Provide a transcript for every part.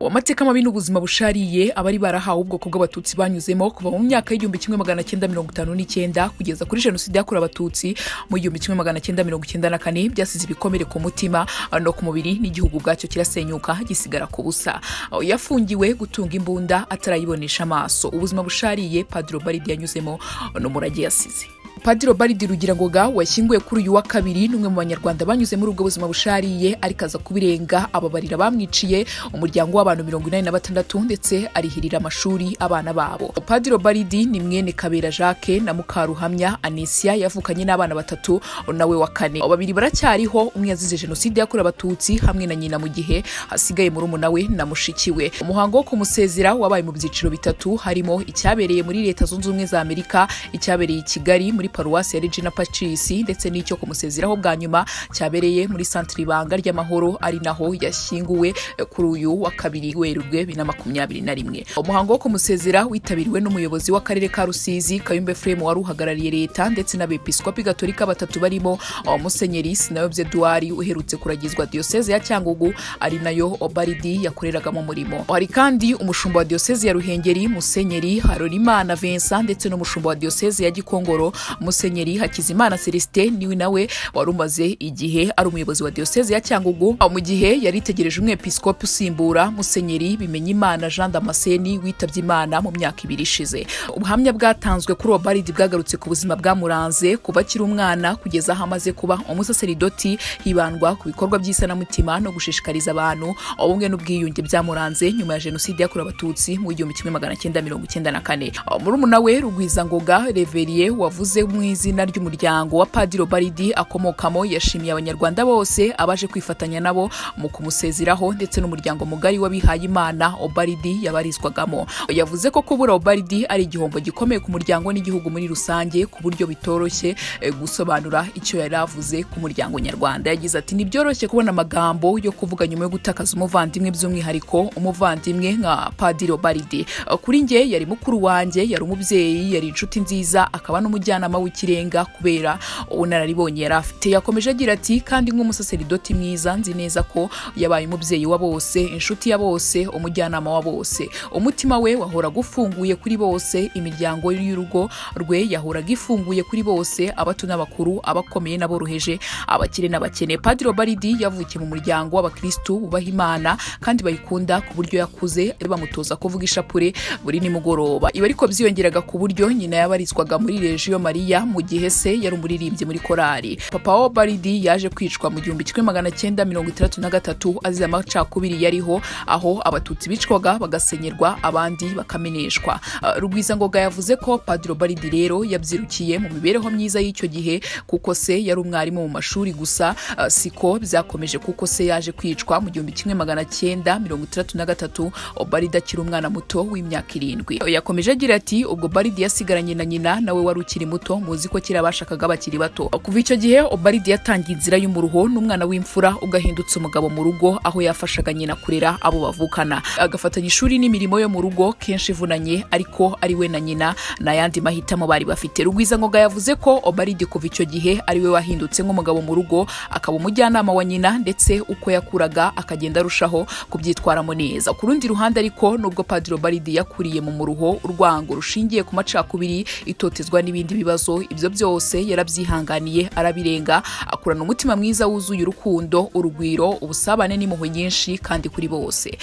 amateka mabi n'ubuzima bushariye abari barahawe ubwoko bw'abatutsi banyuzemo kuva mu myaka y'igihumbi kimwe magana cyenda mirongo itanu n'icyenda kugeza kuri jenoside yakorewe abatutsi mu gihumbi kimwe magana cyenda mirongo icyenda na kane byasize ibikomere ku mutima no ku mubiri n'igihugu ubwacyo kirasenyuka gisigara ku busa aho yafungiwe gutunga imbunda atarayibonesha amaso ubuzima bushariye padiro baridi yanyuzemo n'umurage yasize Padiri Baridi Rugirangoga washyinguwe kuri uyu wa kabiri n'umwe mu banyarwanda banyuze muri ubwo buzima bushariye arikaza kubirenga ababarira bamwiciye umuryango w'abantu mirongo inani na batandatu ndetse arihirira amashuri abana babo Padiri Baridi ni mwene Kabera Jacques na Mukaruhamya Anisia yavukanye n'abana batatu nawe wa kane babiri baracyariho umwe yazize jenoside yakorewe abatutsi hamwe na nyina mu gihe hasigaye muri umunawe na mushikiwe umuhango wo kumusezera wabaye mu byiciro bitatu harimo icyabereye muri leta zunze ubumwe za Amerika icyabereye i Kigali muri paruwasi ya regina pacis ndetse n'icyo kumusezeraho bwa nyuma cyabereye muri santire ibanga ry'amahoro ari naho yashyinguwe kuri uyu wa kabiri werurwe bibiri na makumyabiri na rimwe umuhango wo kumusezera witabiriwe n'umuyobozi w'akarere ka rusizi kayumba efuremu wari uhagarariye leta ndetse n'abepiskopi gatolika batatu barimo musenyeri sinayobye duwari uherutse kuragizwa diyoseze ya cyangugu ari nayo obaridi yakoreragamo umurimo hari kandi umushumba wa diyoseze ya ruhengeri musenyeri harorimana vincent ndetse n'umushumba wa diyoseze ya gikongoro musenyeri hakizimana celestin niwe nawe wari umaze igihe ari umuyobozi wa diyoseze ya cyangugu mu gihe yari itegereje umwepiskopi usimbura musenyeri bimenyimana jean damascene witabye imana mu myaka ibiri ishize ubuhamya bwatanzwe kuri obaridi bwagarutse ku buzima bwamuranze kuva akiri umwana kugeza aho amaze kuba umusaseridoti hibandwa ku bikorwa by'isanamutima no gushishikariza abantu ubumwe n'ubwiyunge byamuranze nyuma ya jenoside yakorewe abatutsi mu gihumbi kimwe magana cyenda mirongo icyenda na kane murumuna we rugwizangoga reveriye wavuze mu izina ry'umuryango wa padiro baridi akomokamo yashimiye abanyarwanda bose abaje kwifatanya nabo mu kumusezeraho ndetse n'umuryango mugari w'abihaye imana obaridi yabarizwagamo yavuze ko kubura obaridi ari igihombo gikomeye ku muryango n'igihugu muri rusange ku buryo bitoroshye gusobanura icyo yari avuze ku muryango nyarwanda yagize ati ntibyoroshye kubona amagambo yo kuvuga nyuma yo gutakaza umuvandimwe by'umwihariko umuvandimwe nka padiro baridi kuri nge yari mukuru wanjye yari umubyeyi yari inshuti nziza akaba n'umujyanama w'ikirenga kubera ubunararibonye yari afite yakomeje agira ati kandi nk'umusaseridoti mwiza nzi neza ko yabaye umubyeyi wa bose inshuti ya bose umujyanama wa bose umutima we wahoraga ufunguye kuri bose imiryango y'urugo rwe yahoraga ifunguye kuri bose abato n'abakuru abakomeye n'aboroheje abakire n'abakene padiro baridi yavukiye mu muryango w'abakirisitu bubaha imana kandi bayikunda ku buryo yakuze bamutoza kuvuga ishapure buri nimugoroba ibi ariko byiyongeraga ku buryo nyina yabarizwaga muri rejiyo mari mu gihe se yari umuririmbyi muri korali papa wa baridi yaje kwicwa mu gihumbi kimwe magana cyenda mirongo itandatu na gatatu azize amacakubiri yariho aho abatutsi bicwaga bagasenyerwa abandi bakameneshwa rugwizangoga yavuze ko padiro baridi rero yabyirukiye mu mibereho myiza y'icyo gihe kuko se yari umwarimu mu mashuri gusa siko byakomeje kuko se yaje kwicwa mu gihumbi kimwe magana cyenda mirongo itandatu na gatatu baridi akiri umwana muto w'imyaka irindwi yakomeje agira ati ubwo baridi yasigaranye na nyina nawe wari ukiri muto muzi ko kera bashakaga bakiri bato kuva icyo gihe obaridi yatangiye inzira y'umuruho n'umwana w'imfura ugahindutse umugabo mu rugo aho yafashaga nyina kurera abo bavukana agafatanya ishuri n'imirimo yo mu rugo kenshi ivunanye ariko ari we na nyina n'ayandi mahitamo bari bafite rugwizangoga yavuze ko obaridi kuva icyo gihe ari we wahindutse nk'umugabo mu rugo akaba umujyanama wa nyina ndetse uko yakuraga akagenda arushaho kubyitwaramo neza ku rundi ruhande ariko nubwo padiri obaridi yakuriye mu muruho urwango rushingiye ku macakubiri itotezwa n'ibindi bibazo ibyo byose yarabyihanganiye arabirenga akurana umutima mwiza wuzuye urukundo urugwiro ubusabane n'impuhwe nyinshi kandi kuri bose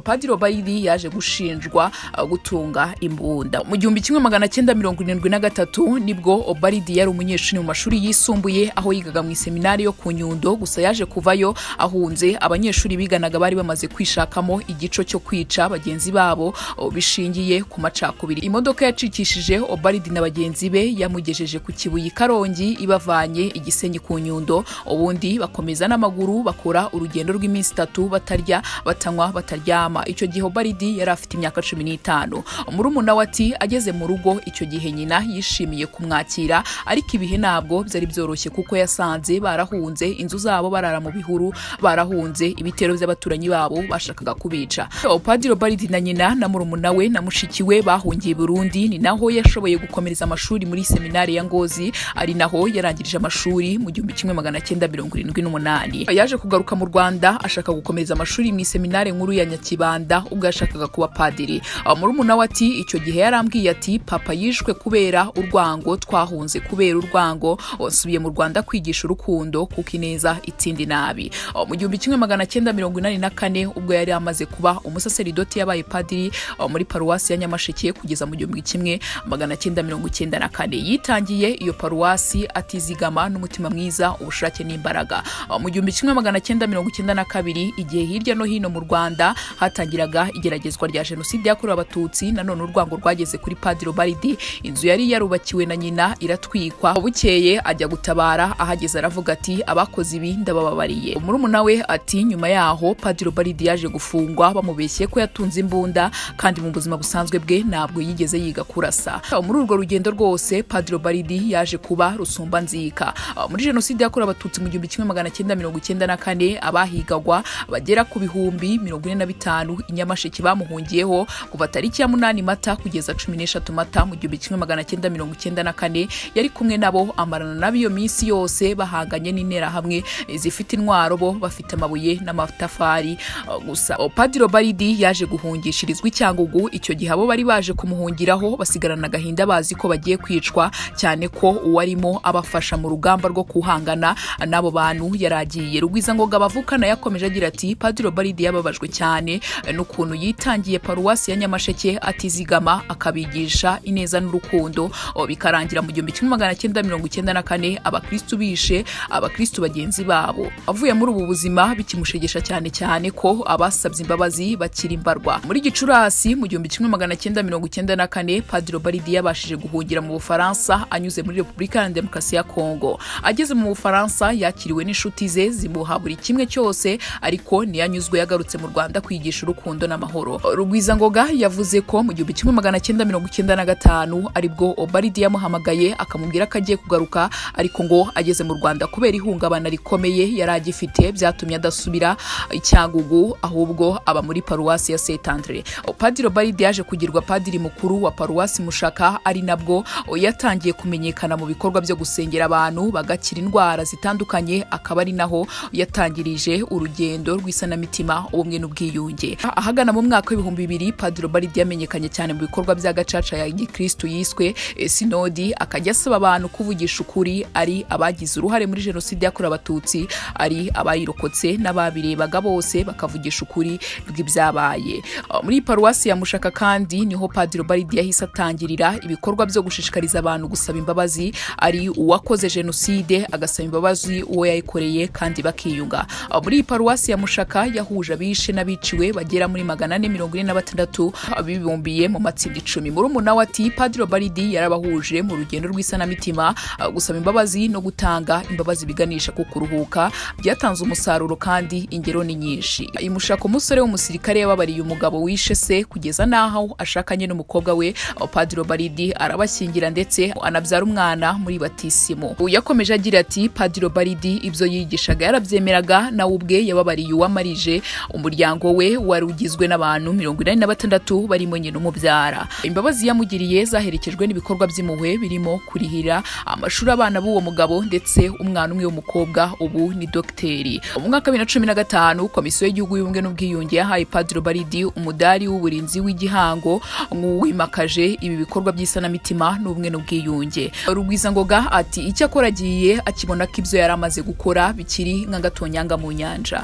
padiro bayidi yaje gushinjwa gutunga imbunda mu gihumbi kimwe magana cyenda mirongo irindwi na gatatu nibwo obaridi yari umunyeshuri mu mashuri yisumbuye aho yigaga mu iseminari yo ku nyundo gusa yaje kuvayo ahunze abanyeshuri biganaga bari bamaze kwishakamo igico cyo kwica bagenzi babo bishingiye ku macakubiri imodoka yacikishije obaridi na bagenzi be yamugiye bamugejeje ku kibuye karongi ibavanye igisenyi ku nyundo ubundi bakomeza n'amaguru bakora urugendo rw'iminsi itatu batarya batanywa bataryama icyo gihe obaridi yari afite imyaka cumi n'itanu murumuna we ati ageze mu rugo icyo gihe nyina yishimiye kumwakira ariko ibihe ntabwo byari byoroshye kuko yasanze barahunze inzu zabo barara mu bihuru barahunze ibitero by'abaturanyi babo bashakaga kubica padiri obaridi na nyina na murumuna we na mushiki we bahungiye burundi ni naho yashoboye gukomereza amashuri muri seminari seminari ya ngozi ari naho yarangirije amashuri mu gihumbi kimwe magana cyenda mirongo irindwi n'umunani yaje kugaruka mu rwanda ashaka gukomeza amashuri mu iseminari nkuru ya nyakibanda ubwo yashakaga kuba padiri murumuna we ati icyo gihe yarambwiye ati papa yishwe kubera urwango twahunze kubera urwango nsubiye mu rwanda kwigisha urukundo kuko ineza itsinda inabi mu gihumbi kimwe magana cyenda mirongo inani na kane ubwo yari amaze kuba umusaseridoti yabaye padiri muri paruwasi ya nyamasheke kugeza mu gihumbi kimwe magana cyenda mirongo icyenda na kane yitangiye iyo paruwasi atizigama n'umutima mwiza ubushake n'imbaraga mu gihumbi kimwe magana cyenda mirongo icyenda na kabiri igihe hirya no hino mu rwanda hatangiraga igeragezwa rya jenoside yakorewe abatutsi nanone urwango rwageze kuri padiri baridi inzu yari yarubakiwe na nyina iratwikwa bukeye ajya gutabara ahageze aravuga ati abakoze ibi ndabababariye murumuna we ati nyuma yaho padiri baridi yaje gufungwa bamubeshye ko yatunze imbunda kandi mu buzima busanzwe bwe ntabwo yigeze yiga kurasa muri urwo rugendo rwose padiri baridi yaje kuba rusumba nzika muri jenoside yakorewe abatutsi mu gihumbi kimwe magana cyenda mirongo icyenda na kane abahigagwa bagera ku bihumbi mirongo ine na bitanu i nyamasheke bamuhungiyeho kuva tariki ya munani mata kugeza cumi n'eshatu mata mu gihumbi kimwe magana cyenda mirongo icyenda na kane yari kumwe nabo amarana nabo iyo minsi yose bahanganye n'interahamwe zifite intwaro bo bafite amabuye n'amatafari gusa padiro baridi yaje guhungishirizwa i cyangugu icyo gihe abo bari baje kumuhungiraho basigarana agahinda bazi ko bagiye kwicwa cyane ko uwarimo abafasha mu rugamba rwo kuhangana n'abo bantu yaragiye rugwizangoga bavukana yakomeje agira ati padiro baridi yababajwe cyane n'ukuntu yitangiye paruwasi ya nyamasheke atizigama akabigisha ineza n'urukundo bikarangira mu gihumbi kimwe magana cyenda mirongo icyenda na kane abakristu bishe abakristu bagenzi babo avuye muri ubu buzima bikimushegesha cyane cyane ko abasabye imbabazi bakira imbarwa muri gicurasi mu gihumbi kimwe magana cyenda mirongo icyenda na kane padiro baridi yabashije guhungira mu bufaransa anyuze muri repubulika ya demokarasi ya kongo ageze mu bufaransa yakiriwe n'inshuti ze zimuha buri kimwe cyose ariko ntiyanyuzwe yagarutse mu rwanda kwigisha urukundo n'amahoro rugwizangoga yavuze ko mu gihumbi kimwe magana cyenda mirongo icyenda na gatanu aribwo obaridi yamuhamagaye akamubwira ko agiye kugaruka ariko ngo ageze mu rwanda kubera ihungabana rikomeye yari agifite byatumye adasubira i cyangugu ahubwo aba muri paruwasi ya saint andre padiri obaridi yaje kugirwa padiri mukuru wa paruwasi mushaka ari nabwo yatangiye kumenyekana mu bikorwa byo gusengera abantu bagakira indwara zitandukanye akaba ari naho yatangirije urugendo rw'isanamitima ubumwe n'ubwiyunge ahagana mu mwaka w'ibihumbi bibiri padiri baridi yamenyekanye cyane mu bikorwa bya gacaca ya gikristu yiswe sinodi akajya asaba abantu kuvugisha ukuri ari abagize uruhare muri jenoside yakorewe abatutsi ari abayirokotse n'ababirebaga bose bakavugisha ukuri bw'ibyabaye muri paruwasi ya mushaka kandi niho padiri baridi yahise atangirira ibikorwa byo gushishikariza abantu gusaba imbabazi ari uwakoze jenoside agasaba imbabazi uwo yayikoreye kandi bakiyunga muri paruwasi ya mushaka yahuje abishe n'abiciwe bagera muri magana ane mirongo ine na batandatu bibumbiye mu matsinda icumi murumuna we ati padiri baridi yarabahuje mu rugendo rw'isanamitima gusaba imbabazi no gutanga imbabazi biganisha ku kuruhuka byatanze umusaruro kandi ingero ni nyinshi imushaka umusore w'umusirikare yababariye umugabo wishe se kugeza n'aho ashakanye n'umukobwa we padiri baridi arabashyingira ndetse anabyara umwana muri batisimo yakomeje agira ati padiri baridi ibyo yigishaga yarabyemeraga nawe ubwe yababariye uwamarije umuryango we wari ugizwe n'abantu mirongo inani na batandatu barimo nyina umubyara imbabazi yamugiriye zaherekejwe n'ibikorwa by'impuhwe birimo kurihira amashuri abana b'uwo mugabo ndetse umwana umwe w'umukobwa ubu ni dogiteri mu mwaka wa bibiri na cumi na gatanu komisiyo y'igihugu y'ubumwe n'ubwiyunge yahaye padiri baridi umudari w'uburinzi w'igihango nk'uwimakaje ibi bikorwa by'isanamitima n'ubumwe n'ubwiyunge rugwizangoga ati icyakora agiye akibona ko ibyo yari amaze gukora bikiri nk'agatonyanga mu nyanja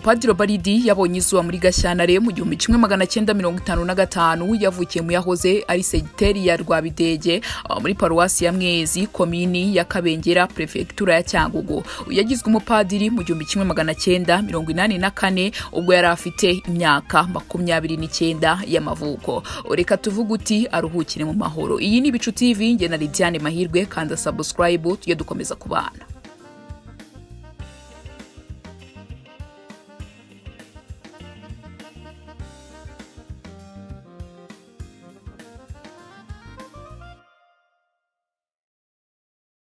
padiri baridi yabonye izuba muri gashyantare mu gihumbi kimwe magana cyenda mirongo itanu na gatanu yavukiye mu yahoze ari segiteri ya rwabidege muri paruwasi ya mwezi komini ya kabengera perefegitura ya cyangugu yagizwe umupadiri mu gihumbi kimwe magana cyenda mirongo inani na kane ubwo yari afite imyaka makumyabiri n'icyenda y'amavuko reka tuvuge uti aruhukire mu mahoro iyi ni ibicu tv nge na lidiane mahirwe kanda sabusikarayibu tujye dukomeza kubana